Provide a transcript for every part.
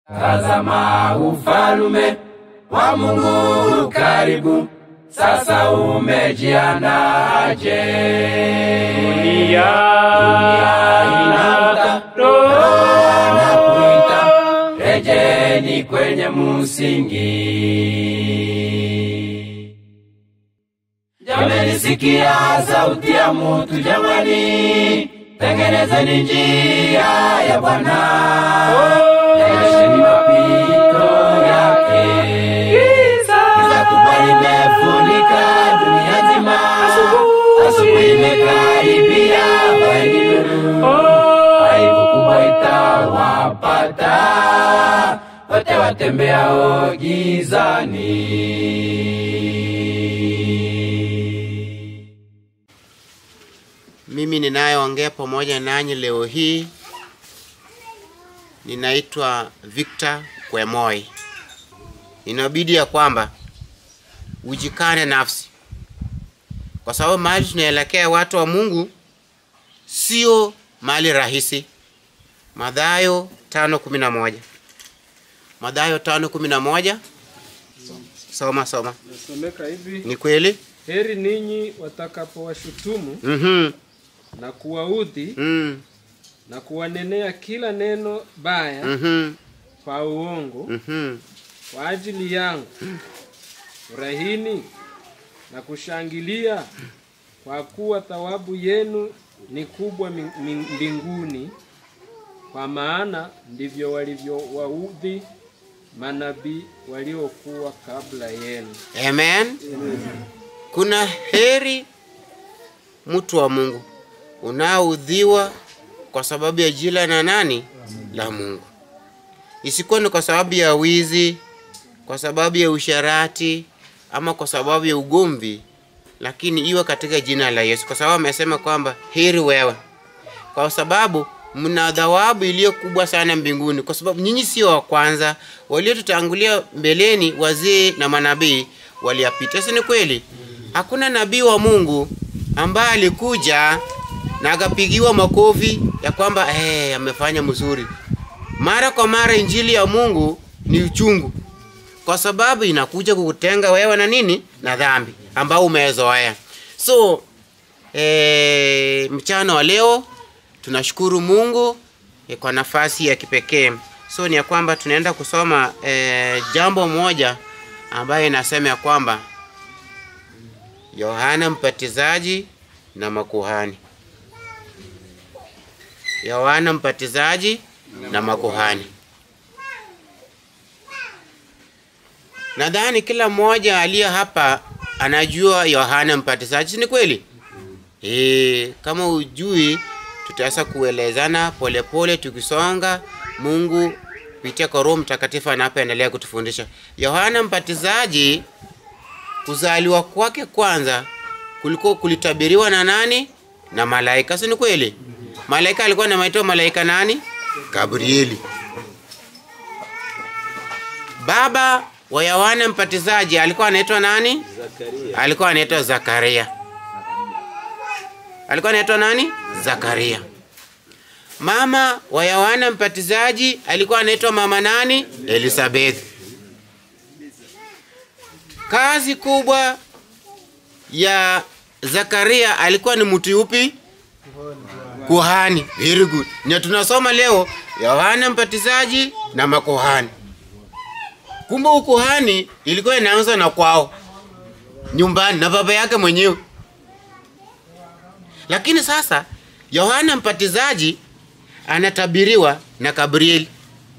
Tazama ufalume wa Mungu karibu, sasa umejiandaje? Dunia inaamka, Roho anakuita, rejeni kwenye msingi. Jamani, sikia sauti ya mutu, jamani, tengenezeni njia ya Bwana, nyesheni mapito yake. Giza kubwa limefunika dunia nzima, asubuhi imekaribia, vaeni nuru, aibu kubwa itawapata wote watembeao gizani. Mimi ninayeongea pamoja nanyi leo hii ninaitwa Victor Kwemoi. Inabidi ya kwamba ujikane nafsi, kwa sababu mahali tunaelekea watu wa Mungu sio mahali rahisi. Mathayo tano kumi na moja Mathayo tano kumi na moja Soma soma. nasomeka hivi: Ni kweli? heri ninyi watakapowashutumu Mhm. na kuwaudhi Mm. na kuwanenea kila neno baya Mhm. kwa uongo Mhm. kwa ajili yangu. Furahini na kushangilia, kwa kuwa thawabu yenu ni kubwa mi- mi- mbinguni, kwa maana ndivyo walivyowaudhi manabii waliokuwa kabla yenu. Amen. Kuna heri mtu wa Mungu unaoudhiwa kwa sababu ya jina na nani la Mungu, isikuwa ni kwa sababu ya wizi, kwa sababu ya usharati ama kwa sababu ya ugomvi, lakini iwe katika jina la Yesu, kwa sababu amesema kwamba heri wewe, kwa sababu mna thawabu iliyo kubwa sana mbinguni, kwa sababu nyinyi sio wa kwanza. Waliotutangulia mbeleni, wazee na manabii waliyapita, si ni kweli? Hakuna nabii wa Mungu ambaye alikuja na akapigiwa makofi ya kwamba eh, amefanya mzuri. Mara kwa mara injili ya Mungu ni uchungu, kwa sababu inakuja kukutenga wewe na nini na dhambi ambao umezoea. So e, mchana wa leo tunashukuru Mungu e, kwa nafasi ya kipekee. So ni ya kwamba tunaenda kusoma e, jambo moja ambayo inasema ya kwamba Yohana Mbatizaji na makuhani. Yohana Mbatizaji na makuhani. Nadhani kila mmoja aliye hapa anajua Yohana Mbatizaji, si ni kweli? E, kama ujui tutaweza kuelezana polepole tukisonga. Mungu kupitia kwa Roho Mtakatifu anapoendelea kutufundisha. Yohana Mbatizaji kuzaliwa kwake kwanza kuliko kulitabiriwa na nani? Na malaika, si ni kweli? Malaika alikuwa anaitwa malaika nani? Gabrieli. Baba wa Yohana Mbatizaji alikuwa anaitwa nani? Zakaria. Alikuwa anaitwa Zakaria. Alikuwa anaitwa nani? Zakaria. Mama wa Yohana Mbatizaji alikuwa anaitwa mama nani? Elizabeth. Kazi kubwa ya Zakaria alikuwa ni mtu yupi? Kuhani. Very good. Ndio tunasoma leo Yohana Mbatizaji na makuhani. Kumbe ukuhani ilikuwa inaanza na kwao nyumbani na baba yake mwenyewe. Lakini sasa Yohana Mbatizaji anatabiriwa na Gabrieli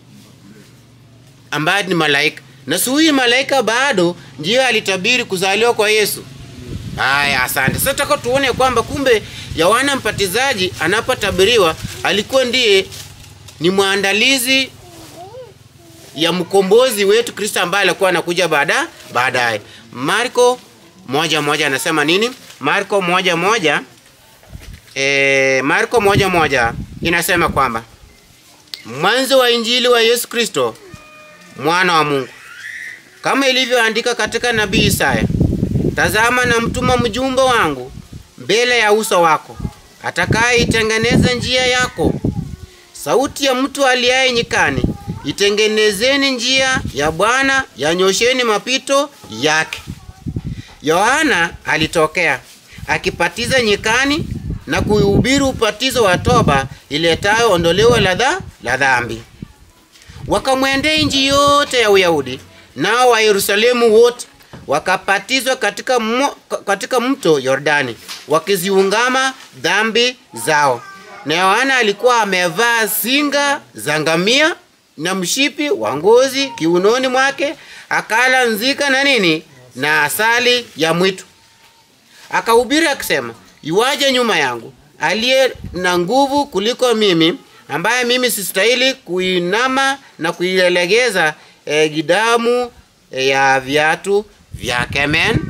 ambaye ni malaika, na si huyu malaika bado ndiyo alitabiri kuzaliwa kwa Yesu. Haya, asante. Sasa taka tuone kwamba kumbe Yohana Mbatizaji anapotabiriwa alikuwa ndiye ni mwandalizi ya mkombozi wetu Kristo ambaye alikuwa anakuja baada baadaye. Marko moja moja anasema nini? Marko moja moja e, Marko moja moja inasema kwamba mwanzo wa injili wa Yesu Kristo mwana wa Mungu, kama ilivyoandika katika nabii Isaya, tazama na mtuma mjumbe wangu mbele ya uso wako, atakayeitengeneza njia yako. Sauti ya mtu aliaye nyikani, itengenezeni njia ya Bwana, yanyosheni mapito yake. Yohana alitokea akipatiza nyikani na kuhubiri ubatizo wa toba iletayo ondoleo la dha la dhambi. Wakamwendea nchi yote ya Uyahudi, nao wa Yerusalemu wote wakapatizwa katika, mo, katika mto Yordani wakiziungama dhambi zao. Na Yohana alikuwa amevaa singa za ngamia na mshipi wa ngozi kiunoni mwake, akala nzika na nini na asali ya mwitu. Akahubiri akisema, iwaje nyuma yangu aliye na nguvu kuliko mimi, ambaye mimi sistahili kuinama na kuilegeza eh, gidamu eh, ya viatu vyake. Amen.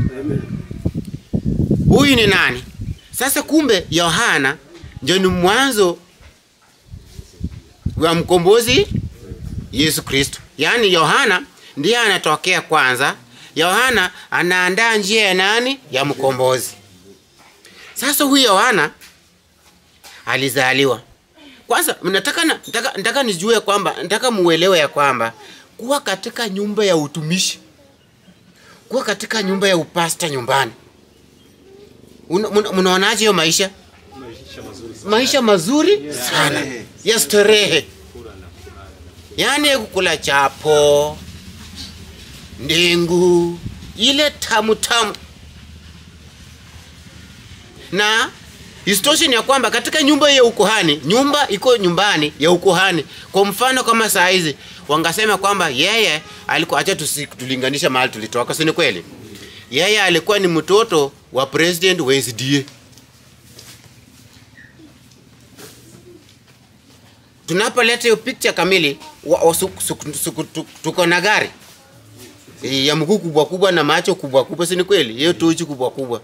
Huyu ni nani? Sasa kumbe Yohana ndio ni mwanzo wa mkombozi Yesu Kristo. Yaani Yohana ndiye anatokea kwanza. Yohana anaandaa njia ya nani? Ya mkombozi. Sasa huyu Yohana alizaliwa kwanza. Nataka, nataka, nataka nijue kwamba nataka muelewe ya kwamba kuwa katika nyumba ya utumishi, kuwa katika nyumba ya upasta nyumbani, mnaonaje hiyo maisha? Maisha mazuri sana ya starehe, yaani kukula chapo, ndengu, ile tamu tamu na Isitoshe ni ya kwamba katika nyumba ya ukuhani, nyumba iko nyumbani ya ukuhani. Kwa mfano kama saa hizi wangasema kwamba yeye alikuwa, acha tulinganisha mahali tulitoka, si ni kweli? Yeye alikuwa ni mtoto wa president wa SDA. Tunapoleta hiyo picture kamili wa, wa, su, su, su, tu, tuko na gari e, ya mguu kubwa kubwa na macho kubwa kubwa, si ni kweli? Hiyo tochi kubwa kubwa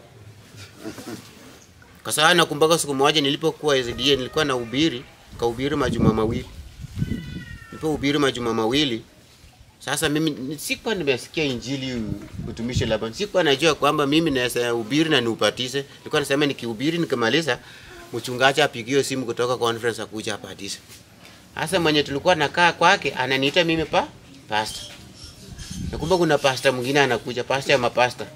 kwa sababu nakumbuka siku moja nilipokuwa SDA nilikuwa na ubiri, kahubiri majuma mawili. Nilipohubiri majuma mawili, sasa mimi sikuwa nimesikia injili utumishi labda. Sikuwa najua kwamba mimi naweza hubiri na niupatize. Nilikuwa nasema nikihubiri nikimaliza mchungaji apigiwe simu kutoka conference akuja apatize. Sasa mwenye tulikuwa nakaa kwake ananiita mimi pa pastor. Nakumbuka kuna pastor mwingine anakuja, pastor ya mapasta.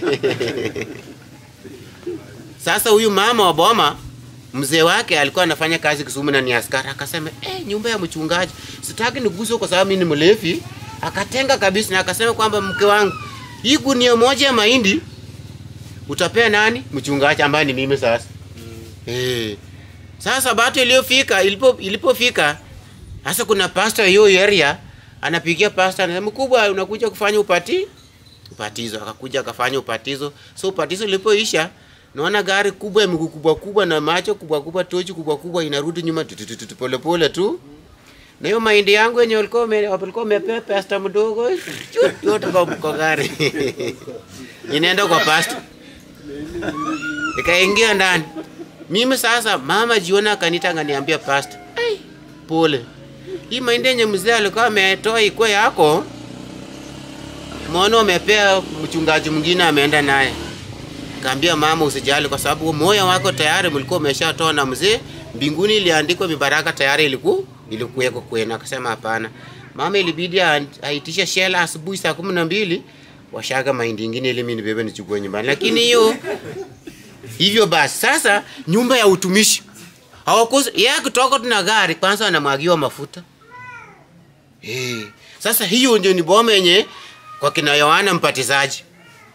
Sasa huyu mama wa boma mzee wake alikuwa anafanya kazi Kisumu na ni askari, akasema eh, nyumba ya mchungaji sitaki niguswe kwa sababu mimi ni mlevi. Akatenga kabisa na akasema kwamba mke wangu, hii gunia moja ya mahindi utapea nani? Mchungaji ambaye ni mimi sasa. Mm. Eh. Sasa bato iliyofika ilipo ilipofika sasa kuna pastor hiyo area anapigia pastor anasema mkubwa, unakuja kufanya upati upatizo. Akakuja akafanya upatizo. So upatizo ulipoisha naona gari kubwa ya miguu kubwa kubwa na macho kubwa kubwa, tochi kubwa kubwa inarudi nyuma pole pole tu. Na hiyo mahindi yangu yenye walikuwa walikuwa wamepewa pasta mdogo yote kwa kwa gari inaenda kwa pasta, nikaingia ndani mimi. Sasa mama jiona akanita akaniambia, pasta, ai, pole, hii mahindi yenye mzee alikuwa ametoa iko yako, mwana umepea mchungaji mwingine ameenda naye Kaambia mama, usijali kwa sababu moyo wako tayari mlikuwa umeshatoa na mzee, mbinguni iliandikwa mibaraka tayari iliku ilikuweko kwenu. Akasema hapana. Mama ilibidi aitisha shela asubuhi saa kumi na mbili washaga mahindi ingine ili mimi nibebe nichukue nyumbani. Lakini hiyo hivyo basi, sasa nyumba ya utumishi hawakosi yeye kutoka tuna gari kwanza anamwagiwa mafuta eh. Sasa hiyo ndio ni boma yenye kwa kina Yohana Mbatizaji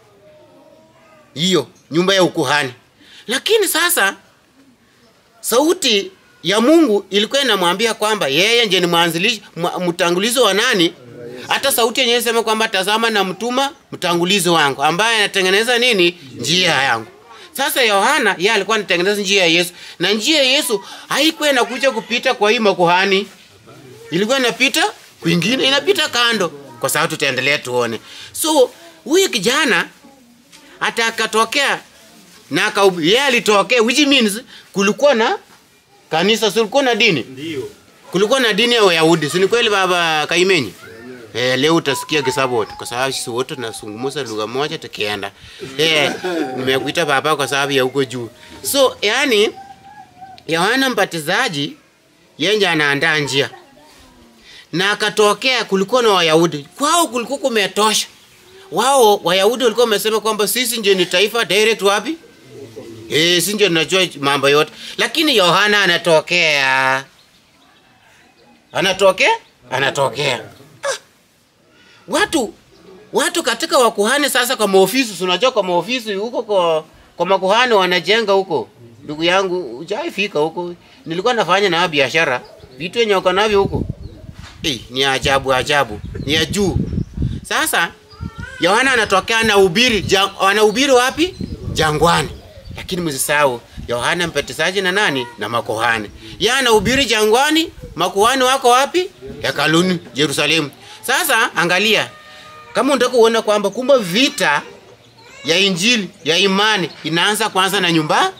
hiyo nyumba ya ukuhani. Lakini sasa sauti ya Mungu ilikuwa inamwambia kwamba yeye ndiye ni mwanzilishi mtangulizo wa nani? Hata sauti yenyewe sema kwamba tazama na mtuma mtangulizo wangu ambaye anatengeneza nini? Njia yangu. Sasa Yohana yeye alikuwa anatengeneza njia ya Yesu, na njia ya Yesu haikuwa inakuja kupita kwa hii makuhani, ilikuwa inapita kwingine, inapita kando, kwa sababu tutaendelea tuone. So huyu kijana hata akatokea na yeye alitokea, which means kulikuwa na kanisa, kulikuwa na dini, Ndio. kulikuwa na dini ya Wayahudi, si ni kweli baba Kaimenyi? Eh, leo utasikia Kisaboti kwa sababu sisi wote tunazungumza lugha moja tukienda. Eh, nimekuita baba kwa sababu ya huko juu. So, yani Yohana Mbatizaji yeye anaandaa njia. na akatokea kulikuwa na wayahudi kwao kulikuwa kumetosha wao wayahudi walikuwa wamesema kwamba sisi ndio ni taifa direct wapi Eh, si ndio tunajua mambo yote lakini yohana anatokea anatokea anatokea ah. watu watu katika wakuhani sasa kwa maofisi si unajua kwa maofisi huko kwa, kwa makuhani wanajenga huko ndugu yangu ujaifika huko nilikuwa nafanya na biashara vitu yenye wako navyo huko eh, ni ajabu ajabu ni ya juu sasa yohana anatokea anahubiri ja, anahubiri wapi jangwani lakini msisahau yohana mpatizaji na nani na makuhani ye anahubiri jangwani makuhani wako wapi hekaluni yerusalemu sasa angalia kama unataka kuona kwamba kumbe vita ya injili ya imani inaanza kwanza na nyumba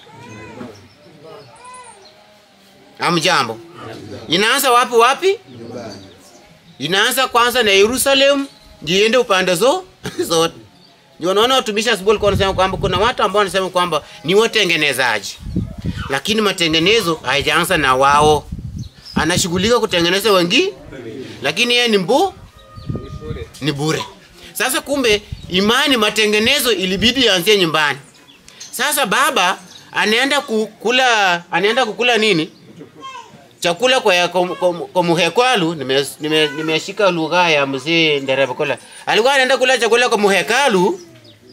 amjambo inaanza wapi wapi inaanza kwanza na yerusalemu ndiende upande zo zote ndio unaona watumishi asubuhi walikuwa wanasema kwamba kuna watu ambao wanasema kwamba ni watengenezaji lakini matengenezo haijaanza na wao anashughulika kutengeneza wengi lakini yeye ni mbu Ni bure. ni bure sasa kumbe imani matengenezo ilibidi ianzie nyumbani sasa baba anaenda kukula anaenda kukula nini chakula kwa, kwa, kwa, kwa muhekalu nimeshika nime, nimeshika lugha ya mzee nderevakola alikuwa anaenda kula chakula kwa muhekalu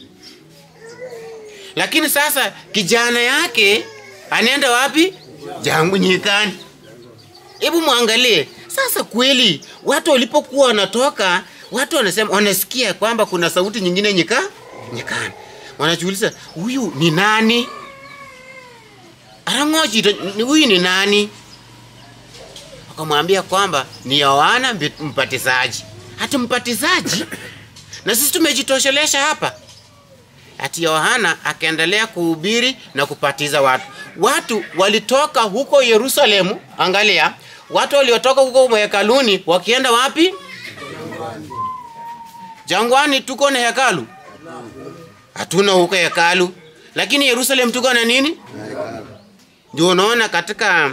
lakini sasa kijana yake anaenda wapi jangu nyikani hebu mwangalie sasa kweli watu walipokuwa wanatoka watu wanasema wanasikia kwamba kuna sauti nyingine nyika nyikani wanajiuliza huyu ni nani arang'ochito ni- huyu ni nani wakamwambia kwamba ni yohana mbi- mbatizaji hati mbatizaji na sisi tumejitoshelesha hapa ati yohana akaendelea kuhubiri na kupatiza watu watu walitoka huko yerusalemu angalia watu waliotoka huko hekaluni wakienda wapi jangwani tuko na hekalu hatuna huko hekalu lakini yerusalemu tuko na nini ndio unaona katika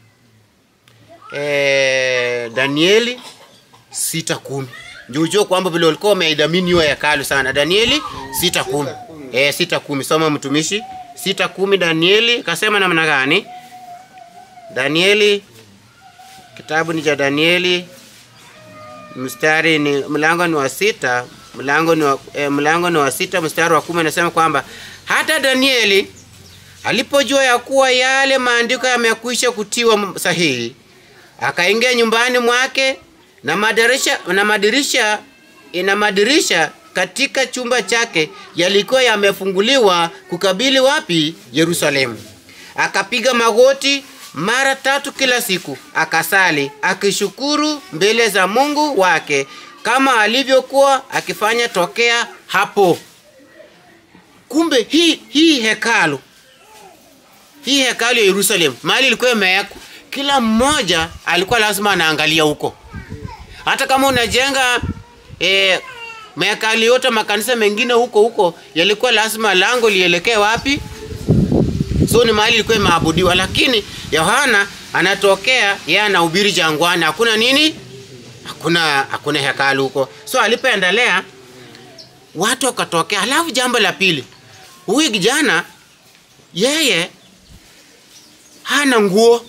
eh, danieli sita kumi ndio ujue kwamba vile walikuwa wameidhamini hiyo hekalu sana danieli sita kumi eh, sita kumi soma mtumishi sita kumi danieli kasema namna gani danieli kitabu ni cha danieli mstari ni mlango ni wa sita mlango ni wa, eh, mlango ni wa sita mstari wa kumi anasema kwamba hata danieli alipojua ya kuwa yale maandiko yamekwisha kutiwa sahihi akaingia nyumbani mwake na madirisha na madirisha na madirisha katika chumba chake yalikuwa yamefunguliwa kukabili wapi yerusalemu akapiga magoti mara tatu kila siku akasali akishukuru mbele za mungu wake kama alivyokuwa akifanya tokea hapo kumbe hii hii hekalu hii hekalu ya yerusalemu mahali ilikuwa imewekwa kila mmoja alikuwa lazima anaangalia huko hata kama unajenga eh, mahekali yote makanisa mengine huko huko yalikuwa lazima lango lielekee wapi so ni mahali ilikuwa imeabudiwa lakini yohana anatokea yeye anahubiri jangwani hakuna nini hakuna hakuna hekalu huko so alipoendelea watu wakatokea halafu jambo la pili huyu kijana yeye hana nguo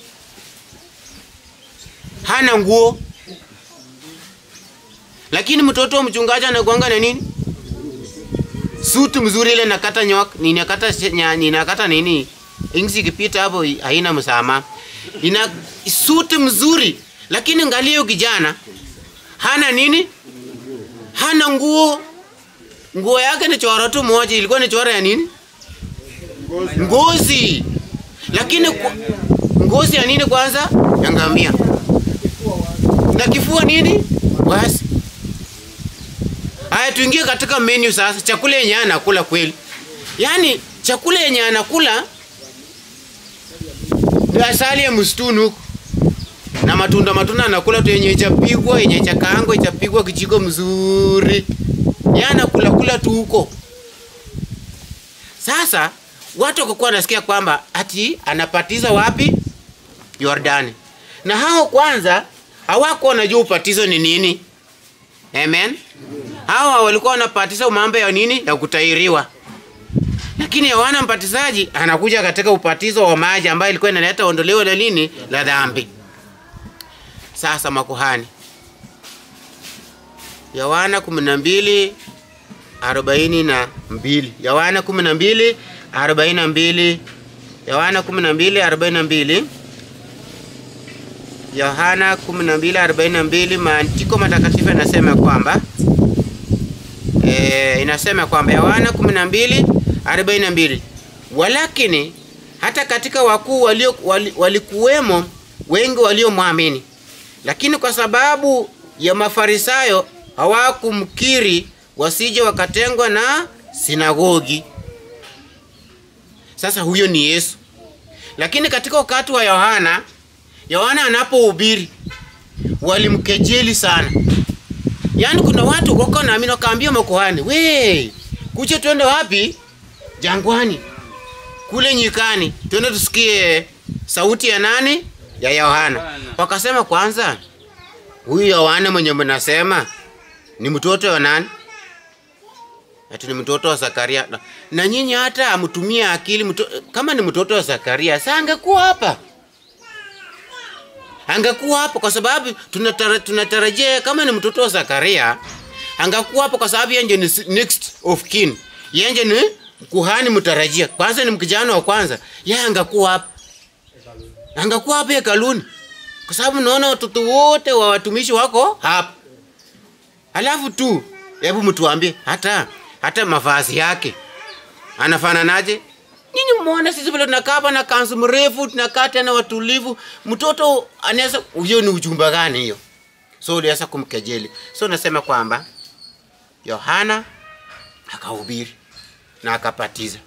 hana nguo lakini mtoto wa mchungaji anakuanga na nini suti mzuri ile nakata nyok ninakata nya- ninakata nini ingsi ikipita hapo i- haina msama ina suti mzuri lakini angalia huyo kijana hana nini hana nguo nguo yake ni choro tu moja ilikuwa ni choro ya nini ngozi lakini kwa, ngozi ya nini kwanza ya ngamia na kifua nini basi haya tuingie katika menu sasa chakula yenye anakula kweli yaani chakula yenye anakula ni asali ya msituni huko na matunda matunda anakula tu yenye ichapigwa yenye chakaangwa ichapigwa kichiko mzuri ya anakula kula tu huko sasa watu wakakuwa wanasikia kwamba ati anapatiza wapi yordani na hao kwanza hawakuwa wanajua ubatizo ni nini. Amen. Hawa walikuwa wanapatiza mambo ya nini? Ya kutairiwa. Lakini Yohana Mbatizaji anakuja katika ubatizo wa maji ambayo ilikuwa inaleta ondoleo la nini? La dhambi. Sasa makuhani. Yohana 12 arobaini na mbili. Yohana 12 arobaini na mbili. Yohana 12 arobaini na mbili. Yohana 12:42 maandiko matakatifu yanasema kwamba e, inasema kwamba Yohana 12:42 walakini hata katika wakuu walio wali, walikuwemo wengi waliomwamini, lakini kwa sababu ya Mafarisayo hawakumkiri wasije wakatengwa na sinagogi. Sasa huyo ni Yesu, lakini katika wakati wa Yohana Yohana anapohubiri walimkejeli sana. Yaani kuna watu wako naamini wakaambia makuhani, "We, kuche twende wapi? Jangwani. Kule nyikani. Twende tusikie sauti ya nani? Ya Yohana." Wakasema kwanza, huyu Yohana mwenye mnasema ni mtoto wa nani? Ati ni mtoto wa Zakaria. Na, na nyinyi hata amtumie akili mto, kama ni mtoto wa Zakaria, sasa angekuwa hapa angekuwa hapo kwa sababu tunatara, tunatarajia kama ni mtoto wa Zakaria angekuwa hapo kwa sababu yeye ni next of kin, yeye ni kuhani mtarajia. Kwanza ni mkijana wa kwanza, yeye angekuwa hapo, angekuwa hapo hekaluni, kwa sababu naona watoto wote wa watumishi wako hapo. Alafu tu hebu mtuambie, hata hata mavazi yake anafananaje? Nyinyi muone sisi vile tunakaa hapa na kanzu mrefu, tunakaa tena watulivu. Mtoto anaweza hiyo ni ujumbe gani hiyo? So uliweza kumkejeli. So nasema kwamba Yohana akahubiri na akapatiza.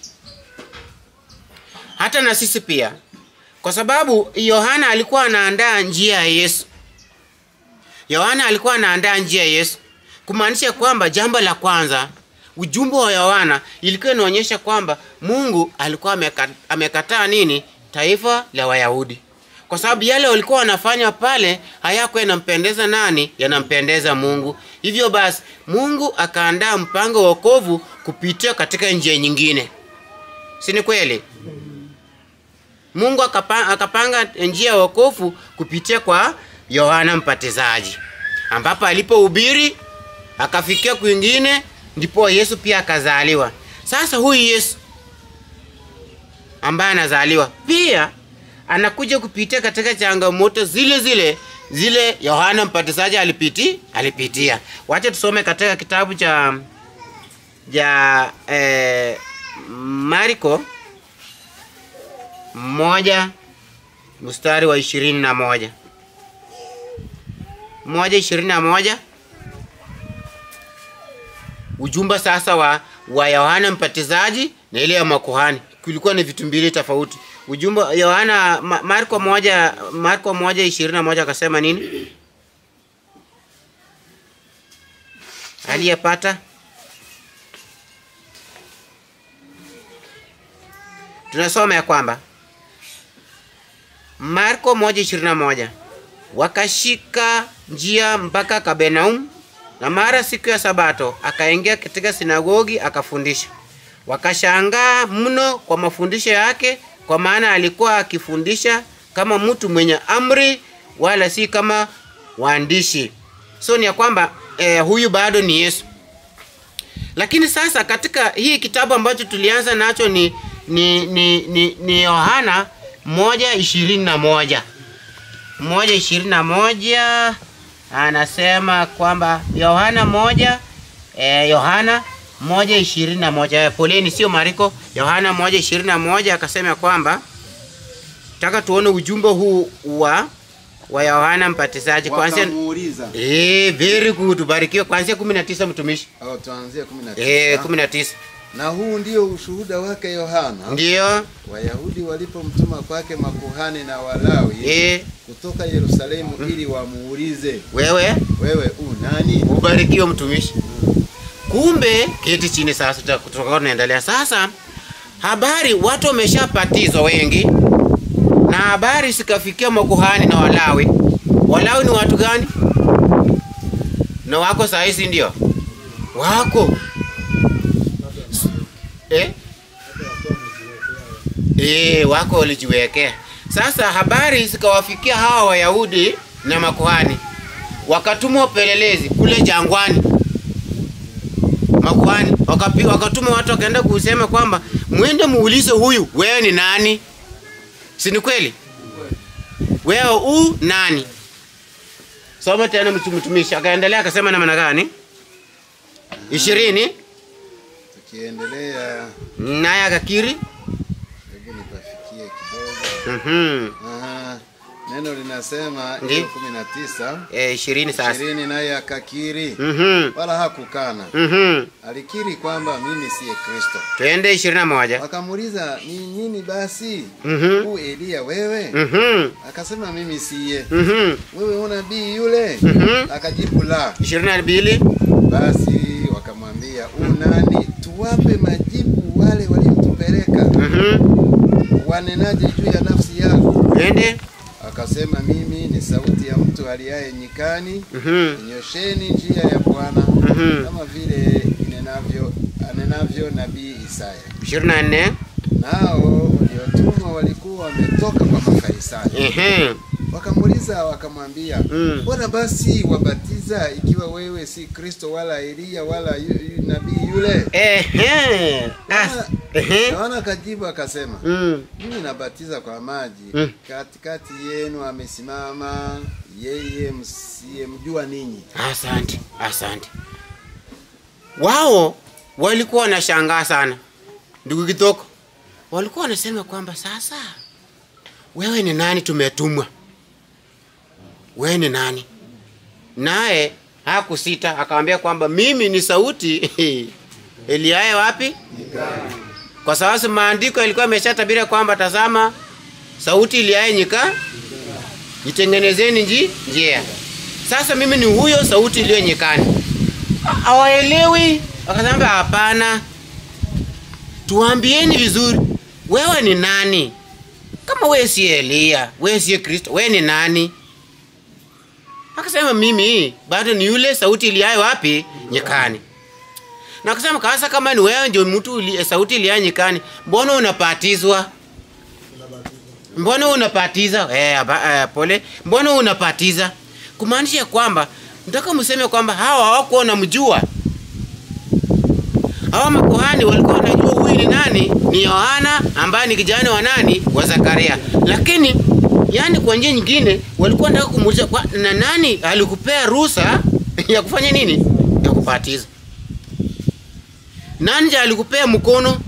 Hata na sisi pia, kwa sababu Yohana alikuwa anaandaa njia ya Yesu. Yohana alikuwa anaandaa njia ya Yesu, kumaanisha kwamba jambo la kwanza ujumbe wa Yohana ilikuwa inaonyesha kwamba Mungu alikuwa ameka- amekataa nini? Taifa la Wayahudi, kwa sababu yale walikuwa wanafanya pale hayakuwa yanampendeza nani? Yanampendeza Mungu. Hivyo basi Mungu akaandaa mpango wa wokovu kupitia katika njia nyingine, si ni kweli? Mungu akapa, akapanga njia ya wokovu kupitia kwa Yohana Mbatizaji, ambapo alipohubiri akafikia kwingine ndipo Yesu pia akazaliwa. Sasa huyu Yesu ambaye anazaliwa pia anakuja kupitia katika changamoto zile zile zile Yohana Mbatizaji alipiti alipitia. Wacha tusome katika kitabu cha ja eh, Marko moja mstari wa ishirini na moja moja ishirini na moja ujumbe sasa wa wa Yohana Mbatizaji na ile ya makuhani kulikuwa ni vitu mbili tofauti. Ujumbe Yohana Ma- Marko moja Marko moja ishirini na moja akasema nini? Aliyepata tunasoma ya kwamba Marko moja ishirini na moja wakashika njia mpaka Kapernaum, na mara siku ya Sabato akaingia katika sinagogi akafundisha. Wakashangaa mno kwa mafundisho yake, kwa maana alikuwa akifundisha kama mtu mwenye amri, wala si kama waandishi. So ni ya kwamba eh, huyu bado ni Yesu. Lakini sasa katika hii kitabu ambacho tulianza nacho ni ni ni ni, ni Yohana moja ishirini na moja moja ishirini na moja anasema kwamba Yohana moja eh, Yohana moja ishirini na moja eh, poleni, sio Mariko. Yohana moja ishirini na moja akasema kwamba taka tuone ujumbe huu wa wa Yohana Mbatizaji kwanzia wakamuuliza eh, very good, barikiwe kwanzia 19 mtumishi au tuanzie 19 eh, 19 na huu ndio ushuhuda wake Yohana ndio Wayahudi walipomtuma kwake makuhani na Walawi eh, kutoka Yerusalemu ili wamuulize wewe wewe u nani? ubarikiwe mtumishi. Kumbe keti chini sasa, tuta- tutakuwa tunaendelea sasa. Habari watu wameshapatizwa wengi, na habari zikafikia makuhani na Walawi, Walawi ni watu gani? Na wako saa hizi ndio wako eh? Eh, wako walijiwekea. Sasa habari zikawafikia hawa Wayahudi na makuhani, wakatumwa upelelezi kule jangwani. Makuhani wakapi, wakatuma watu wakaenda kusema kwamba mwende muulize huyu, wewe ni nani? Si ni kweli? Wewe u nani? Soma tena mtu- mtumishi. Akaendelea akasema namna gani? ishirini Tukiendelea, naye akakiri. hebu nipafikie kidogo. Mhm. Aha, neno linasema Ndi. hiyo kumi na tisa Eh, ishirini sasa. ishirini, naye akakiri Mhm. wala hakukana, Mhm. alikiri kwamba mimi siye Kristo. Twende ishirini na moja. Wakamuuliza, ni nini basi Mhm. huu Eliya wewe? Mhm. Akasema mimi siye. Mhm. Wewe unabii yule? Mhm. Akajibu la. ishirini na mbili. Basi wakamwambia u nani, tuwape majibu wale waliotupeleka, Mhm. wanenaje juu ya nafsi yako? Twende. Akasema mimi ni sauti ya mtu aliaye nyikani, Mhm. nyosheni njia ya Bwana, Mhm. kama vile inenavyo anenavyo nabii Isaya. ishirini na nne. Nao waliotumwa walikuwa wametoka kwa Mafarisayo, Ehe. wakamuuliza wakamwambia, Mm. mbona basi wabatiza ikiwa wewe si Kristo wala Eliya wala yu, yu, nabii yule? Ehe. Ah. Yohana- Ehe. Yohana akajibu akasema, Mm. mimi nabatiza kwa maji, Mm. katikati yenu amesimama yeye msiyemjua ninyi. Asante, asante. Wao walikuwa wanashangaa sana, ndugu Kitoko, walikuwa wanasema kwamba sasa, wewe ni nani? Tumetumwa, wewe ni nani? Naye hakusita akamwambia kwamba mimi ni sauti Eliaye wapi? Kwa sababu maandiko yalikuwa yameshatabiria kwamba tazama, sauti Eliaye nyika, jitengenezeni nji njia. Sasa mimi ni huyo sauti iliyo nyikani. Hawaelewi, wakasema hapana, tuambieni vizuri, wewe ni nani? Kama wewe si Elia, wewe si Kristo, wewe ni nani? Akasema mimi bado ni yule sauti iliyayo wapi? Nyikani. Na akasema kasa, kama ni wewe ndio mtu uli- sauti iliyayo nyikani, mbona unapatizwa? Mbona unapatiza? Eh, aba, eh, pole. Mbona unapatiza? Kumaanisha kwamba nataka mseme kwamba hawa hawakuwa wanamjua. Hawa makuhani walikuwa wanajua huyu ni nani? Ni Yohana ambaye ni kijana wa nani? Wa Zakaria. Lakini yani kwa njia nyingine walikuwa wanataka kumuuliza kwa na nani alikupea ruhusa ya kufanya nini? Ya kupatiza. Nani ndiye alikupea mkono?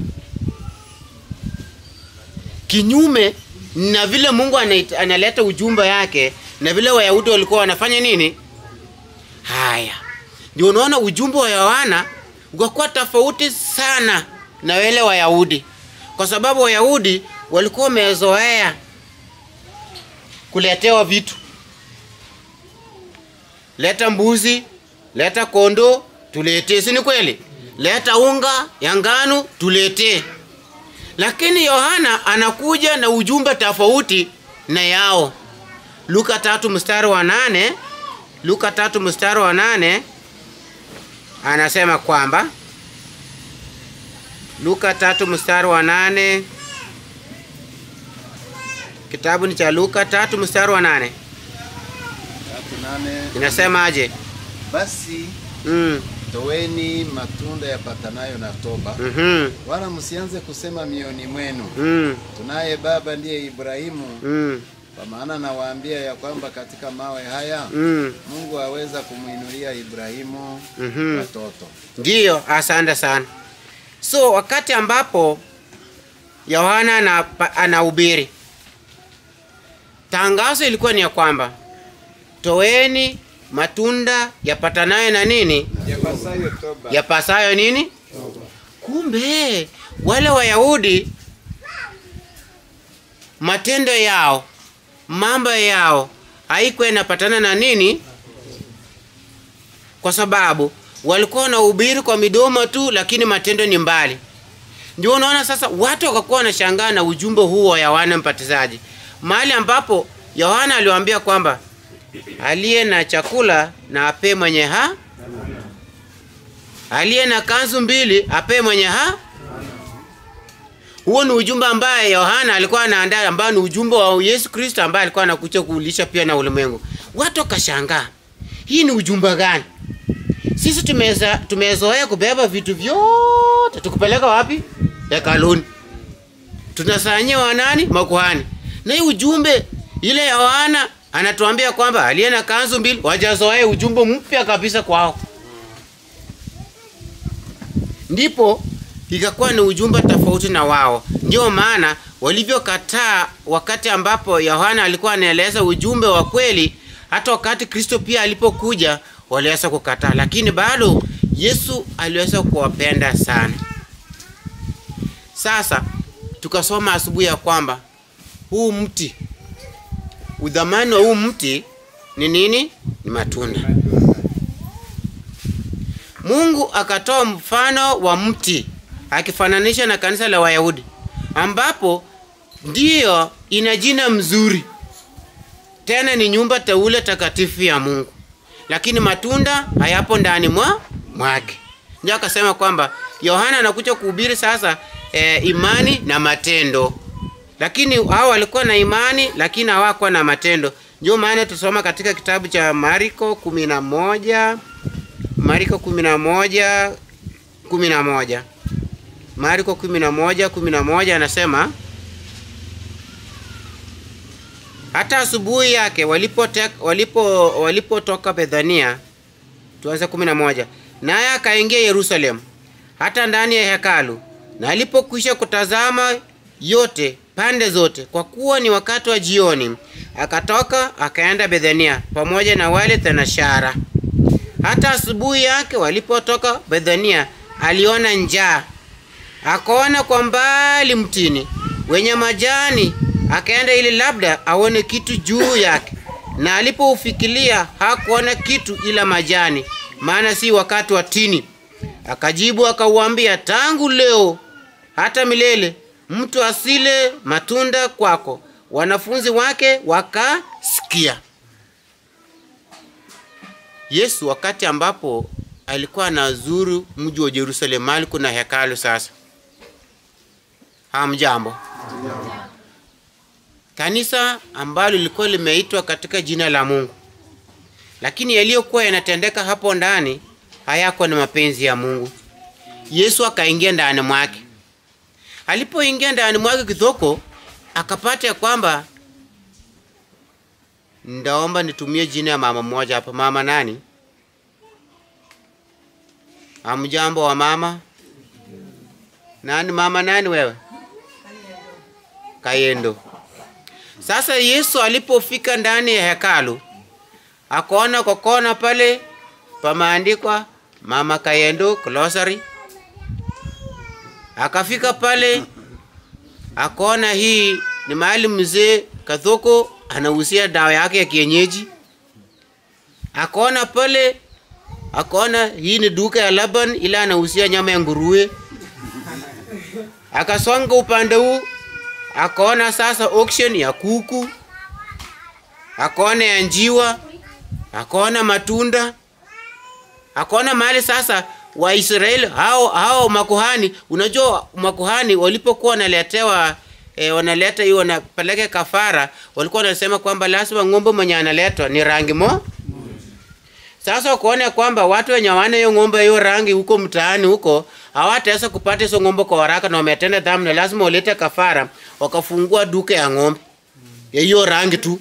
kinyume na vile Mungu anait- analeta ujumbe yake na vile Wayahudi walikuwa wanafanya nini? Haya, ndio unaona ujumbe wa Yohana ukakuwa tofauti sana na wale Wayahudi, kwa sababu Wayahudi walikuwa wamezoea kuletewa vitu, leta mbuzi, leta kondo, tuletee, si ni kweli? Leta unga ya ngano, tuletee lakini Yohana anakuja na ujumbe tofauti na yao. Luka tatu mstari wa nane Luka tatu mstari wa nane anasema kwamba Luka tatu mstari wa nane kitabu ni cha Luka tatu mstari wa nane Tatu nane. inasemaje? Basi Mm, toweni matunda yapatanayo na toba, mhm, wala msianze kusema mioni mwenu, mm, tunaye baba ndiye Ibrahimu. mm, Kwa maana nawaambia ya kwamba katika mawe haya mm, Mungu aweza kumwinulia Ibrahimu mhm. watoto. Ndiyo, asante sana. So wakati ambapo Yohana ana- anahubiri, tangazo ilikuwa ni ya kwamba toeni matunda yapatanayo na nini, Yapasayo toba. yapasayo nini. Kumbe wale Wayahudi matendo yao, mambo yao haikuwa inapatana na nini, kwa sababu walikuwa wanahubiri kwa midomo tu, lakini matendo ni mbali. Ndio unaona sasa watu wakakuwa wanashangaa na ujumbe huu wa Yohana Mbatizaji, mahali ambapo Yohana aliwaambia kwamba aliye na chakula na apee mwenye ha aliye na kanzu mbili apee mwenye ha huo ni ujumbe ambaye yohana alikuwa anaandaa ambao ni ujumbe wa yesu kristo ambaye alikuwa anakuja kuulisha pia na ulimwengu watu wakashangaa hii ni ujumbe gani sisi tumeza tumezoea kubeba vitu vyote tukupeleka wapi hekaluni tunasanyia wanani makuhani na hii ujumbe ile yohana anatuambia kwamba aliye na kanzu mbili wajazoea ujumbe mpya kabisa kwao ndipo ikakuwa ni ujumbe tofauti na wao ndio maana walivyokataa wakati ambapo yohana alikuwa anaeleza ujumbe wa kweli hata wakati kristo pia alipokuja waliweza kukataa lakini bado yesu aliweza kuwapenda sana sasa tukasoma asubuhi ya kwamba huu mti udhamani wa huu mti ni nini ni matunda mungu akatoa mfano wa mti akifananisha na kanisa la wayahudi ambapo ndiyo ina jina mzuri tena ni nyumba teule takatifu ya mungu lakini matunda hayapo ndani mwa mwake ndio akasema kwamba yohana anakuja kuhubiri sasa e, imani na matendo lakini hao walikuwa na imani lakini hawakuwa na matendo ndio maana tusoma katika kitabu cha mariko kumi na moja mariko kumi na moja kumi na moja mariko kumi na moja kumi na moja anasema hata asubuhi yake walipotoka walipo, walipo bethania tuanze kumi na moja naye akaingia yerusalemu hata ndani ya hekalu na alipokwisha kutazama yote pande zote kwa kuwa ni wakati wa jioni akatoka akaenda bethania pamoja na wale thenashara hata asubuhi yake walipotoka bethania aliona njaa akaona kwa mbali mtini wenye majani akaenda ili labda aone kitu juu yake na alipoufikilia hakuona kitu ila majani maana si wakati wa tini akajibu akauambia tangu leo hata milele mtu asile matunda kwako wanafunzi wake wakasikia yesu wakati ambapo alikuwa anazuru mji wa jerusalemu mali kuna hekalu sasa hamjambo kanisa ambalo lilikuwa limeitwa katika jina la mungu lakini yaliyokuwa yanatendeka hapo ndani hayako ni mapenzi ya mungu yesu akaingia ndani mwake alipoingia ndani mwake kidhoko akapata ya kwamba ndaomba nitumie jina ya mama mmoja hapa mama nani amjambo wa mama nani mama nani wewe kayendo sasa yesu alipofika ndani ya hekalu akaona kwa kona pale pameandikwa mama kayendo glossary akafika pale akaona hii ni mahali mzee kathoko anahusia dawa yake ya kienyeji akaona pale akaona hii ni duka ya laban ila anahusia nyama ya nguruwe akasonga upande huu akaona sasa auction ya kuku akaona ya njiwa akaona matunda akaona mahali sasa waisraeli hao hao makuhani unajua makuhani walipokuwa wanaletewa e, wanaleta hiyo wanapeleka kafara walikuwa wanasema kwamba lazima ng'ombe mwenye analetwa ni rangi mo sasa ukaona kwamba watu wenye wana hiyo ng'ombe hiyo rangi huko mtaani huko hawataweza kupata hizo ng'ombe kwa haraka na wametenda dhambi na lazima walete kafara wakafungua duka ya ng'ombe ya hiyo rangi tu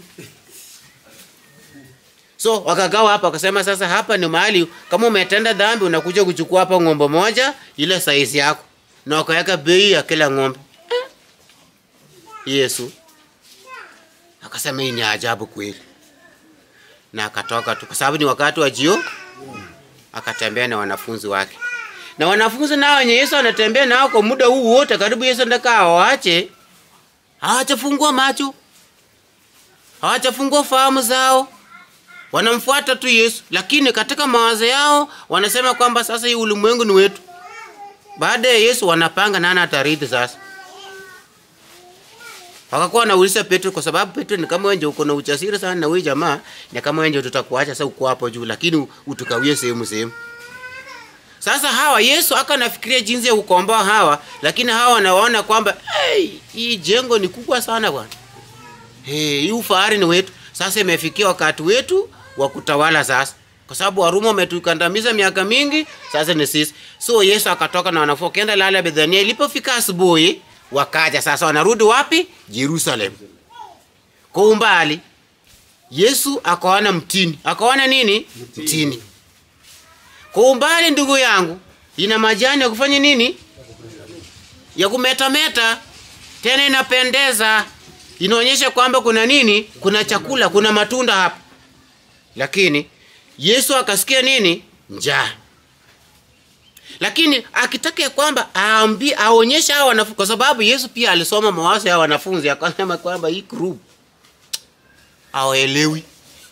so wakagawa hapa wakasema sasa hapa ni mahali kama umetenda dhambi unakuja kuchukua hapa ng'ombe moja ile saizi yako na wakaweka bei ya kila ng'ombe eh. yesu akasema hii ni ajabu kweli na akatoka tu kwa sababu ni wakati wa jio akatembea na wanafunzi wake na wanafunzi nao wenye yesu anatembea nao kwa muda huu wote karibu yesu ndaka awache hawachafungua macho hawachafungua fahamu zao wanamfuata tu yesu lakini katika mawazo yao wanasema kwamba sasa hii ulimwengu ni wetu baada ya yesu wanapanga nani atarithi sasa wakakuwa wanauliza Petro, kwa sababu Petro ni kama wenje uko na ujasiri sana na wewe jamaa, ni kama wenje tutakuacha sasa uko hapo juu, lakini utukawie sehemu sehemu. Sasa hawa Yesu aka nafikiria jinsi ya kukomboa hawa, lakini hawa wanaona kwamba hey, hii jengo ni kubwa sana bwana. Hey, hii ufahari ni wetu. Sasa imefikia wakati wetu wa kutawala sasa, kwa sababu Warumi wametukandamiza miaka mingi, sasa ni sisi. So Yesu akatoka na wanafunzi wakaenda lala Bethania. Ilipofika asubuhi, wakaja sasa, wanarudi wapi? Jerusalem. Kwa umbali Yesu akaona mtini, akaona nini? Mtini. Kwa umbali, ndugu yangu, ina majani ya kufanya nini? Ya kumetameta, tena inapendeza, inaonyesha kwamba kuna nini? Kuna chakula, kuna matunda hapa. Lakini Yesu akasikia nini? Njaa. Lakini akitaka ya kwamba aambi aonyeshe hao wanafunzi, kwa sababu Yesu pia alisoma mawazo ya wanafunzi, akasema kwamba hii group hawaelewi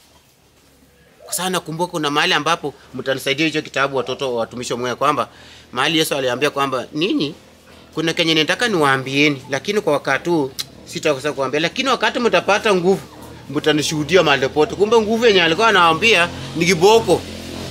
kwa sababu nakumbuka kuna mahali ambapo mtanisaidia hicho kitabu watoto wa watumishi wa Mungu kwamba mahali Yesu aliambia kwamba ninyi kuna kenye nataka niwaambieni, lakini kwa wakati huu sitaweza kuambia, lakini wakati mtapata nguvu mtanishuhudia mahali pote. Kumbe nguvu yenye alikuwa anawaambia ni kiboko.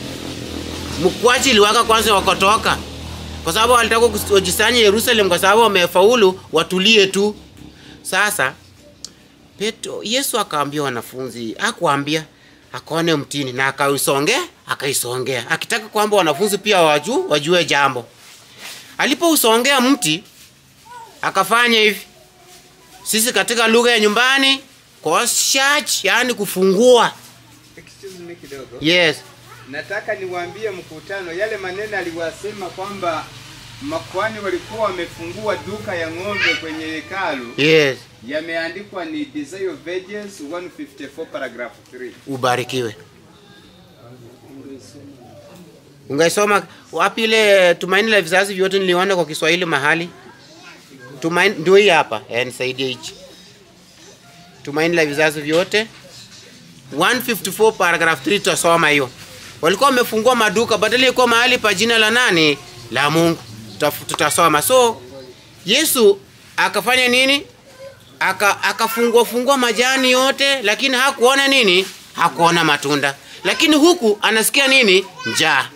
Mkwachi iliwaka kwanza wakatoka, kwa sababu walitaka kujisanya Yerusalemu, kwa sababu wamefaulu watulie tu. Sasa Petro, Yesu akaambia wanafunzi, akuambia akaone mtini na akaisongea, akaisongea akitaka kwamba wanafunzi pia waju wajue jambo. Alipousongea mti akafanya hivi, sisi katika lugha ya nyumbani koshach, yani kufungua. Excuse me kidogo. Yes, Nataka niwaambie mkutano yale maneno aliwasema kwamba makwani walikuwa wamefungua duka ya ng'ombe kwenye hekalu yes, yameandikwa ni Desire of Ages 154 paragraph 3. ubarikiwe. Ungaisoma wapi ile tumaini la vizazi vyote? Niliona kwa Kiswahili mahali. Tumaini ndio hii hapa. Eh, nisaidie hichi. Tumaini la vizazi vyote 154 paragraph 3 tutasoma hiyo. Walikuwa wamefungua maduka badala ilikuwa mahali pa jina la nani? La Mungu. Tutaf- Tutasoma. So Yesu akafanya nini? Aka akafungua fungua majani yote, lakini hakuona nini? Hakuona matunda. Lakini huku anasikia nini? Njaa.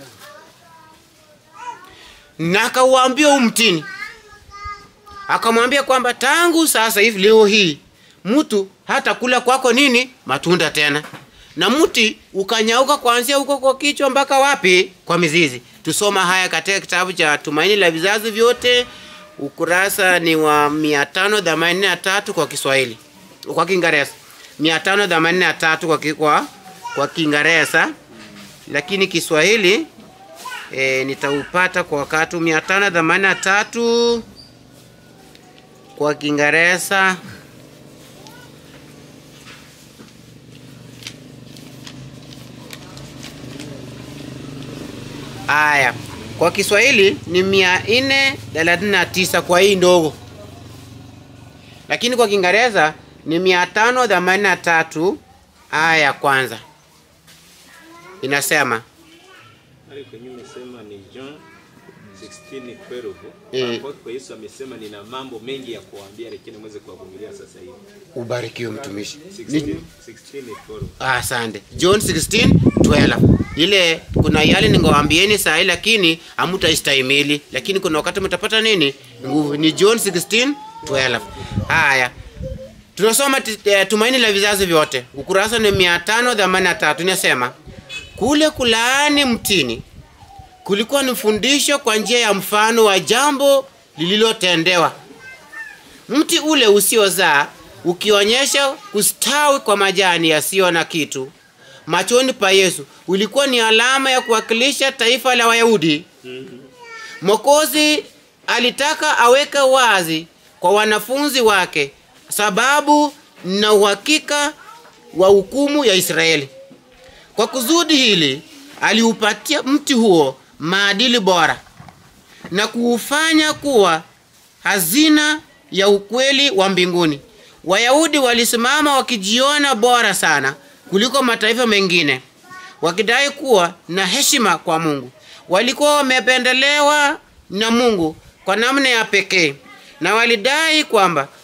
Na akauambia huu mtini, akamwambia kwamba tangu sasa hivi leo hii mtu hata kula kwako nini matunda tena, na mti ukanyauka kuanzia huko kwa kichwa mpaka wapi? Kwa mizizi. Tusoma haya katika kitabu cha Tumaini la Vizazi Vyote, ukurasa ni wa 583 kwa Kiswahili, kwa Kiingereza 583 kwa, ki- kwa, kwa Kiingereza, lakini Kiswahili e, nitaupata kwa wakati 583 kwa Kiingereza Aya, kwa Kiswahili ni mia nne thelathini na tisa kwa hii ndogo, lakini kwa Kiingereza ni mia tano themanini na tatu aya ya kwanza inasema Pale kwenye umesema ni John 16:12. Eh. Hapo kwa Yesu amesema nina mambo mengi ya kuwaambia lakini mweze kuwavumilia sasa hivi. ubarikiwe mtumishi. 16 Ni- 16:12. Asante. John 16:12. Ile kuna yale ningewaambieni saa hii lakini hamtaistahimili, lakini kuna wakati mtapata nini? Nguvu. Ni John 16:12. Haya. Tunasoma ti- eh, tumaini la vizazi vyote. Ukurasa ni 583 inasema kule kulaani mtini kulikuwa ni fundisho kwa njia ya mfano wa jambo lililotendewa mti ule usiozaa ukionyesha kustawi kwa majani yasiyo na kitu machoni pa Yesu ulikuwa ni alama ya kuwakilisha taifa la Wayahudi. Mwokozi alitaka aweke wazi kwa wanafunzi wake sababu na uhakika wa hukumu ya Israeli. Kwa kusudi hili aliupatia mti huo maadili bora na kuufanya kuwa hazina ya ukweli wa mbinguni. Wayahudi walisimama wakijiona bora sana kuliko mataifa mengine, wakidai kuwa na heshima kwa Mungu. Walikuwa wamependelewa na Mungu kwa namna ya pekee, na walidai kwamba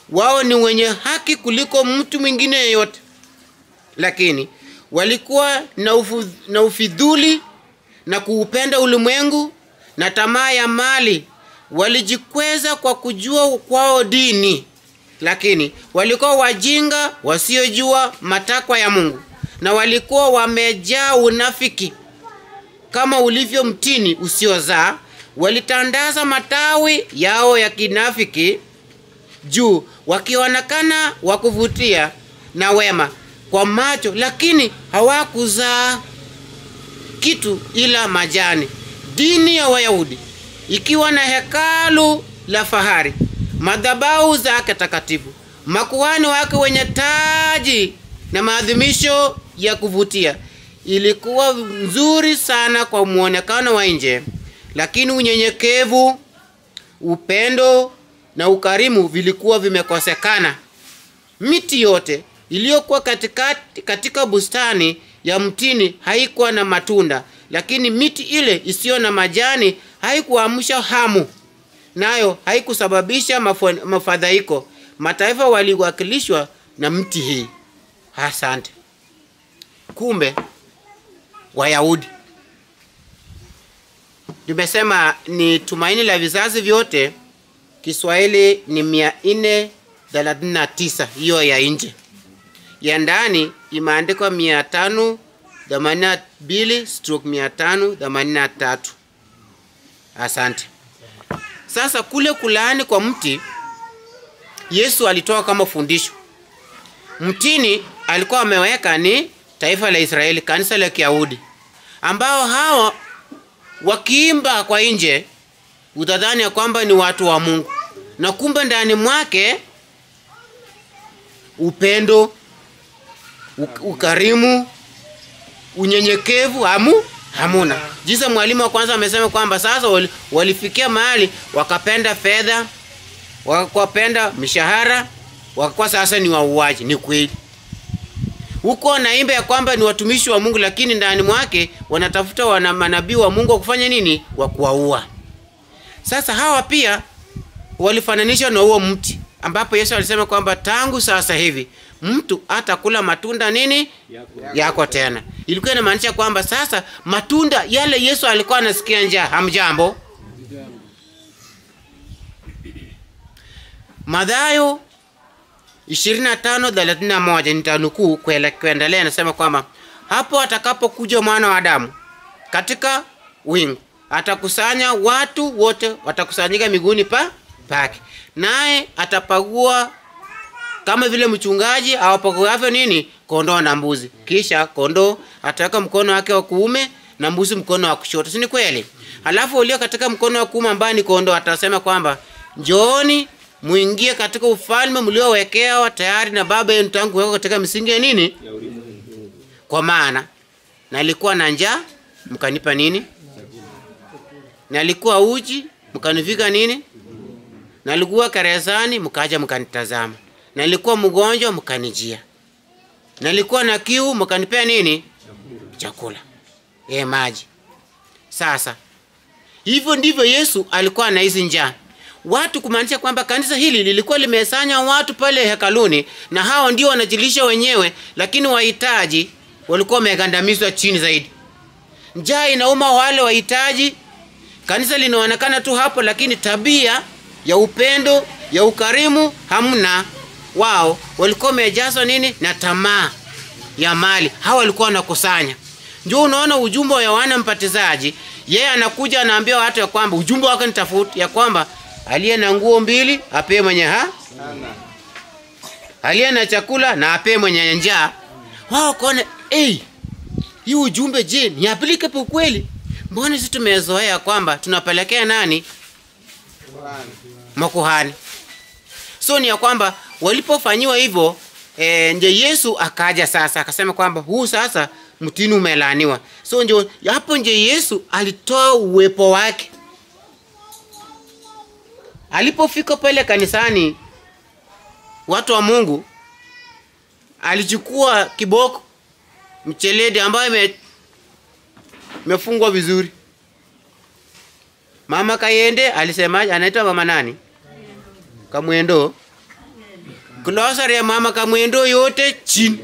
wao ni wenye haki kuliko mtu mwingine yeyote, lakini walikuwa na, ufu, na ufidhuli na kuupenda ulimwengu na tamaa ya mali. Walijikweza kwa kujua kwao dini, lakini walikuwa wajinga wasiojua matakwa ya Mungu, na walikuwa wamejaa unafiki kama ulivyo mtini usiozaa. Walitandaza matawi yao ya kinafiki juu, wakionekana wa kuvutia na wema kwa macho, lakini hawakuzaa kitu ila majani. Dini ya Wayahudi ikiwa na hekalu la fahari, madhabahu zake takatifu, makuhani wake wenye taji na maadhimisho ya kuvutia, ilikuwa nzuri sana kwa muonekano wa nje, lakini unyenyekevu, upendo na ukarimu vilikuwa vimekosekana. Miti yote iliyokuwa katikati katika bustani ya mtini haikuwa na matunda, lakini miti ile isiyo na majani haikuamsha hamu, nayo haikusababisha mafo- mafadhaiko. Mataifa waliwakilishwa na mti hii. Asante. Kumbe Wayahudi, tumesema ni tumaini la vizazi vyote. Kiswahili ni mia nne thelathini na tisa hiyo ya nje ya ndani imeandikwa mia tano themanini na mbili stroke mia tano themanini na tatu. Asante. Sasa kule kulaani kwa mti Yesu alitoa kama fundisho. Mtini alikuwa ameweka ni taifa la Israeli, kanisa la Kiyahudi, ambao hawa wakiimba kwa nje utadhani ya kwamba ni watu wa Mungu, na kumbe ndani mwake upendo, uk- ukarimu, unyenyekevu hamu hamuna. Jinsi mwalimu wa kwanza amesema kwamba sasa wali, walifikia mahali wakapenda fedha, wakapenda mishahara, wakakuwa sasa ni wauaji. Ni kweli huko wanaimba ya kwamba ni watumishi wa Mungu, lakini ndani mwake wanatafuta wana manabii wa Mungu wa kufanya nini? Wa kuwaua. Sasa hawa pia walifananishwa na huo mti ambapo Yesu alisema kwamba tangu sasa hivi mtu atakula matunda nini yako tena. Ilikuwa inamaanisha kwamba sasa matunda yale Yesu alikuwa anasikia njaa. Hamjambo. Mathayo 25:31 nitanukuu kuele- kuendelea, nasema kwamba hapo atakapokuja mwana wa Adamu katika wingu atakusanya watu wote, watakusanyika miguuni pa pake, naye atapagua kama vile mchungaji awapaguavyo nini kondoo na mbuzi. Kisha kondoo ataweka mkono wake wa kuume na mbuzi mkono wa kushoto, si ni kweli? Halafu ulio katika mkono wa kuume ambaye ni kondoo atasema kwamba njooni muingie katika ufalme mliowekewa tayari na Baba yenu tangu kuwekwa katika misingi ya nini, kwa maana nalikuwa na njaa mkanipa nini, nalikuwa uji mkanivika nini, nalikuwa gerezani mkaja mkanitazama, nalikuwa mgonjwa mkanijia, nalikuwa na kiu mkanipea nini, chakula, e, maji. Sasa hivyo ndivyo Yesu alikuwa anahisi njaa watu, kumaanisha kwamba kanisa hili lilikuwa limesanya watu pale hekaluni, na hao ndio wanajilisha wenyewe, lakini wahitaji walikuwa wamegandamizwa chini zaidi. Njaa inauma wale wahitaji. Kanisa linaonekana tu hapo, lakini tabia ya upendo ya ukarimu hamna. Wao walikuwa wamejazwa nini na tamaa ya mali. Hawa walikuwa wanakusanya. Ndio unaona ujumbe wa Yohana Mbatizaji, yeye anakuja anaambia watu ya kwamba ujumbe wake ni tofauti, ya kwamba aliye na nguo mbili apee mwenye ha Sana. aliye na chakula na apee mwenye njaa. Wao kone hey, hii ujumbe je, ni applicable kweli? Mbona sisi tumezoea kwamba tunapelekea nani Bwana. makuhani. So ni ya kwamba walipofanyiwa hivyo e, ndio Yesu akaja sasa akasema kwamba huu sasa mtini umelaaniwa. So ndio hapo ndio Yesu alitoa uwepo wake. Alipofika pale kanisani, watu wa Mungu, alichukua kiboko mcheledi ambayo ime imefungwa vizuri. Mama Kayende alisemaje? Anaitwa mama nani? Kamwendo. klosari ya mama kamwendo yote chini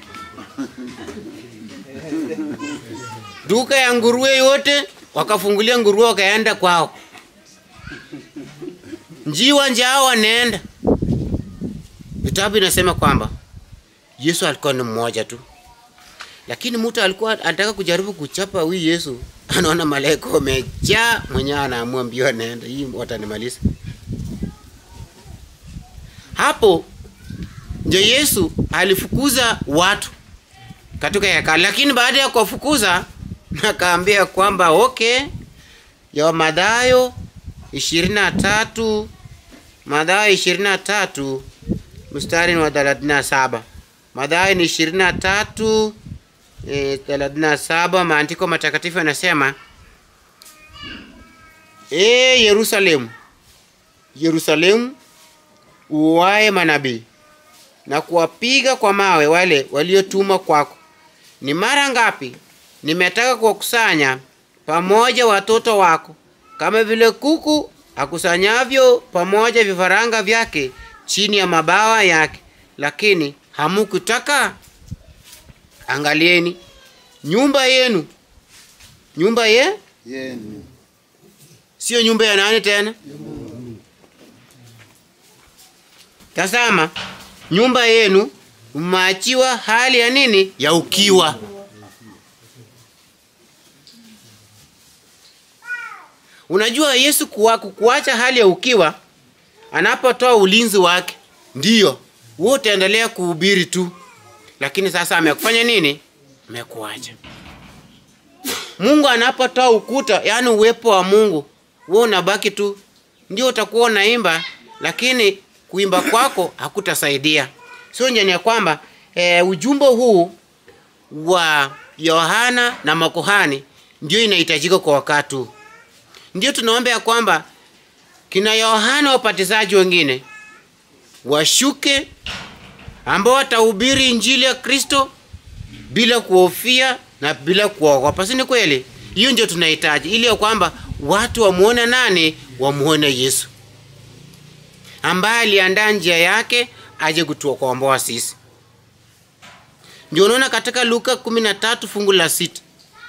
duka ya nguruwe yote wakafungulia nguruwe wakaenda kwao njiwa njao wanaenda vitabu inasema kwamba yesu alikuwa ni mmoja tu lakini mtu alikuwa anataka kujaribu kuchapa huyu yesu anaona malaika wamejaa mwenyewe anaamua mbio anaenda hii watanimaliza hapo ndio yesu alifukuza watu katika hekalu lakini baada ya kuwafukuza akaambia kwamba okay ya madhayo ishirini na tatu madhayo ishirini na tatu mstari ni wa thelathini na saba madhayo ni ishirini na tatu eh, thelathini na saba maandiko matakatifu yanasema e yerusalemu yerusalemu uwae manabii na kuwapiga kwa mawe wale waliotumwa kwako ni mara ngapi nimetaka kuwakusanya pamoja watoto wako kama vile kuku akusanyavyo pamoja vifaranga vyake chini ya mabawa yake lakini hamukutaka angalieni nyumba yenu nyumba ye yenu sio nyumba ya nani tena tazama nyumba yenu mmeachiwa hali ya nini ya ukiwa unajua yesu kuwa, kukuacha hali ya ukiwa anapotoa ulinzi wake ndiyo wewe utaendelea kuhubiri tu lakini sasa amekufanya nini amekuacha mungu anapotoa ukuta yaani uwepo wa mungu wewe unabaki tu ndio utakuwa unaimba lakini kuimba kwako hakutasaidia sio njani ya kwamba e, ujumbe huu wa yohana na makuhani ndio inahitajika kwa wakati huu ndio tunaomba ya kwamba kina yohana wapatizaji wengine washuke ambao watahubiri injili ya kristo bila kuhofia na bila kuogopa si ni kweli hiyo ndio tunahitaji ili ya kwamba watu wamuone nani wamuone yesu ambaye aliandaa njia yake aje kutukomboa sisi ndio unaona katika luka 13 fungu la sita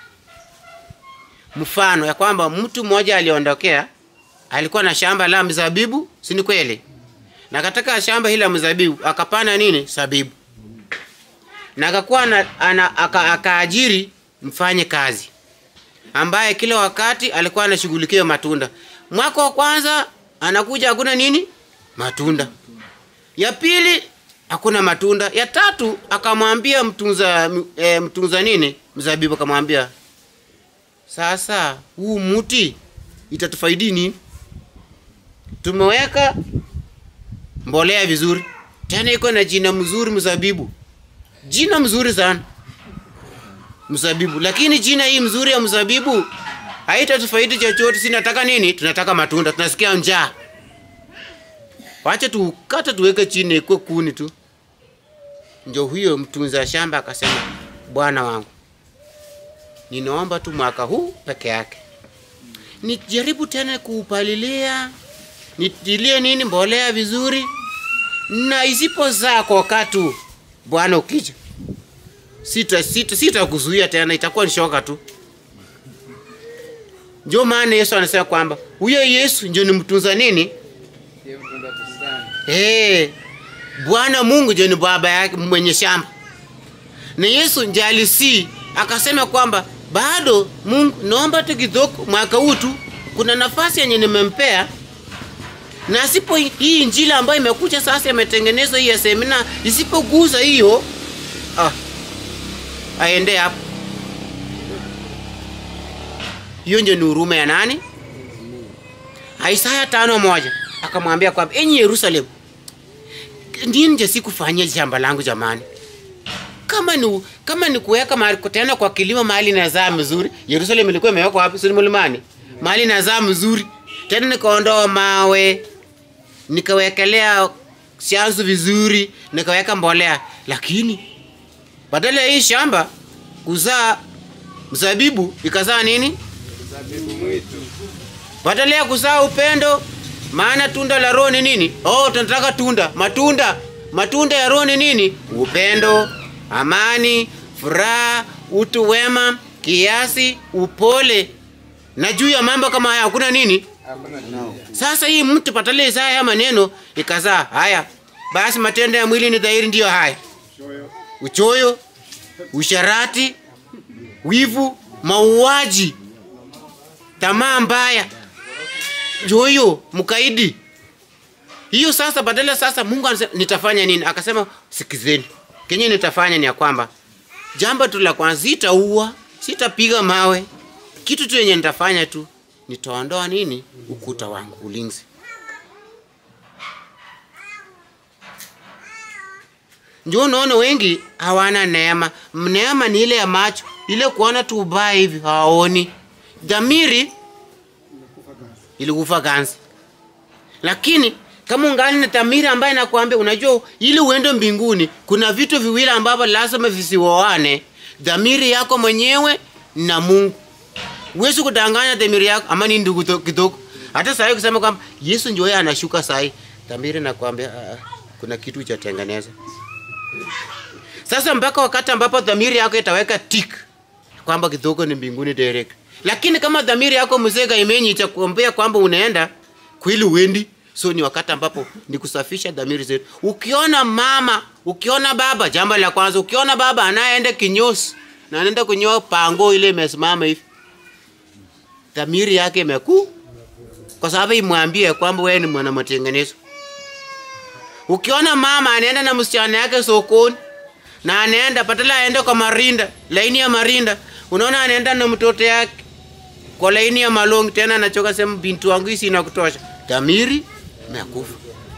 mfano ya kwamba mtu mmoja aliondokea alikuwa na shamba la mzabibu si ni kweli na katika shamba hili la mzabibu akapanda nini sabibu na akakuwa na- ana- aka- akaajiri mfanye kazi ambaye kila wakati alikuwa anashughulikia matunda mwaka wa kwanza anakuja hakuna nini matunda ya pili hakuna matunda ya tatu akamwambia mtunza e, mtunza nini mzabibu akamwambia sasa huu muti itatufaidi nini tumeweka mbolea vizuri tena iko na jina mzuri mzabibu jina mzuri sana mzabibu lakini jina hii mzuri ya mzabibu haitatufaidi chochote si nataka nini tunataka matunda tunasikia njaa wacha tukata tuweke chini ikwe kuni tu ndio huyo mtunza shamba akasema bwana wangu ninaomba tu mwaka huu peke yake nijaribu tena kuupalilia nitilie nini mbolea vizuri na isipozaa kwa wakati huu, bwana ukija sita sita sitakuzuia tena itakuwa ni shoka tu ndio maana yesu anasema kwamba huyo yesu ndio ni mtunza nini Ndiye mtunda bustani. hey, bwana mungu ndio ni baba yake mwenye shamba na yesu ndio alisii akasema kwamba bado mungu naomba tu kidogo mwaka huu tu kuna nafasi yenye nimempea na asipo hii injili ambayo imekuja sasa imetengenezwa hii ya semina isipoguza hiyo ah, aende hapo hiyo ndio ni huruma ya nani isaya tano moja akamwambia kwamba enyi yerusalemu nini nje sikufanyia shamba langu jamani kama ni kama ni kuweka mahali tena kwa kilimo mahali nazaa mzuri yerusalemu ilikuwa imewekwa wapi sini mlimani mahali nazaa mzuri tena nikaondoa mawe nikawekelea shanzu vizuri nikaweka mbolea lakini badala ya hii shamba kuzaa mzabibu ikazaa nini Zabibu mwitu. badala ya kuzaa upendo maana tunda la roho ni nini oh tunataka tunda matunda matunda ya roho ni nini upendo amani furaha utu wema kiasi upole na juu ya mambo kama haya hakuna nini sasa hii mtu patale Isaya haya maneno ikazaa haya basi matendo ya mwili ni dhahiri ndiyo haya uchoyo usharati wivu mauaji tamaa mbaya joyo mkaidi hiyo sasa badala sasa mungu anasema nitafanya nini akasema sikizeni kenye nitafanya ni ya kwamba jambo tu la kwanza sitaua sitapiga mawe kitu tu yenye nitafanya tu nitaondoa nini ukuta wangu ulinzi ndio unaona wengi hawana neema neema ni ile ya macho ile kuona tu ubaya hivi hawaoni dhamiri ilikufa ganzi lakini kama ungali na dhamiri ambaye nakwambia unajua ili uende mbinguni kuna vitu viwili ambavyo lazima visioane dhamiri yako mwenyewe na mungu huwezi kudanganya dhamiri yako ama ni ndugu to- kidogo hata sahii kusema kwamba yesu ndio yeye anashuka sahii dhamiri nakwambia "Ah, ah, kuna kitu cha tengeneza sasa mpaka wakati ambapo dhamiri yako itaweka tik kwamba kidogo ni mbinguni direct lakini kama dhamiri yako mzega imenyi itakuambia kwamba unaenda kweli uendi so ni wakati ambapo ni kusafisha dhamiri zetu ukiona mama ukiona baba jambo la kwanza ukiona baba anayeenda kinyosi na anaenda kunyoa pango ile imesimama hivi dhamiri yake imekuu kwa sababu imwambie kwamba wewe ni mwana matengenezo ukiona mama anaenda na msichana yake sokoni na anaenda patala aende kwa marinda laini ya marinda unaona anaenda na mtoto yake kwa laini ya malongi tena anachoka sema bintu wangu hii sina kutosha dhamiri imekufa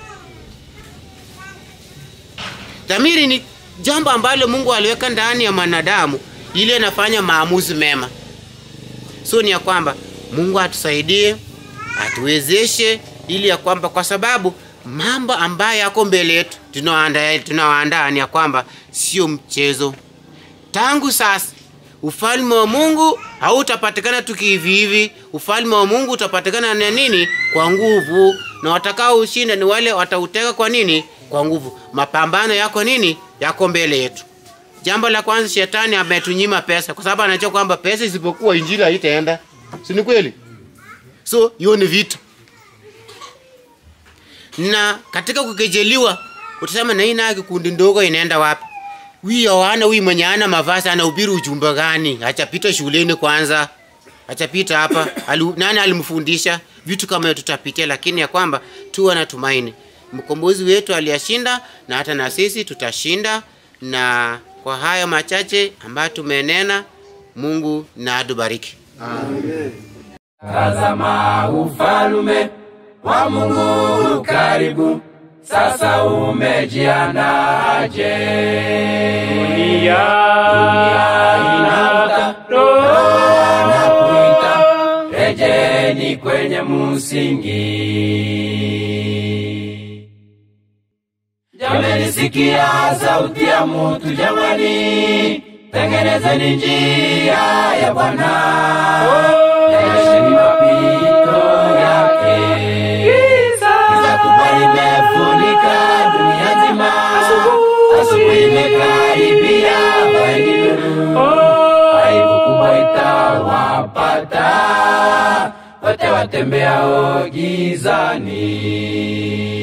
dhamiri ni jambo ambalo mungu aliweka ndani ya mwanadamu ili anafanya maamuzi mema so ni ya kwamba mungu atusaidie atuwezeshe ili ya kwamba kwa sababu mambo ambayo yako mbele yetu tunaoandaa tunaoandaa ni ya kwamba sio mchezo tangu sasa ufalme wa mungu hautapatikana tu kihivi hivi ufalme wa mungu utapatikana na nini kwa nguvu na watakao ushinda ni wale watauteka kwa nini kwa nguvu mapambano yako nini yako mbele yetu jambo la kwanza shetani ametunyima pesa kwa sababu anajua kwamba pesa isipokuwa injili haitaenda si ni kweli so hiyo ni vita na katika kukejeliwa utasema na hii nayo kikundi ndogo inaenda wapi huyu yohana huyu mwenye ana mavazi anahubiri ujumbe gani achapita shuleni kwanza achapita hapa Ali, nani alimfundisha vitu kama hiyo tutapitia lakini ya kwamba tuwe na tumaini mkombozi wetu aliyashinda na hata na sisi tutashinda na kwa hayo machache ambayo tumenena mungu na atubariki Tazama ufalume wa Mungu karibu, sasa umejiandaje? Dunia inaota, Roho anakuita, rejeni kwenye msingi. Jamani, sikia sauti ya mutu jamani, tengenezeni njia ya Bwana, yasheni mapito yake. Giza kubwa limefunika dunia nzima, asubuhi imekaribia, vaeni nuru, aibu kubwa itawapata wote watembeao gizani.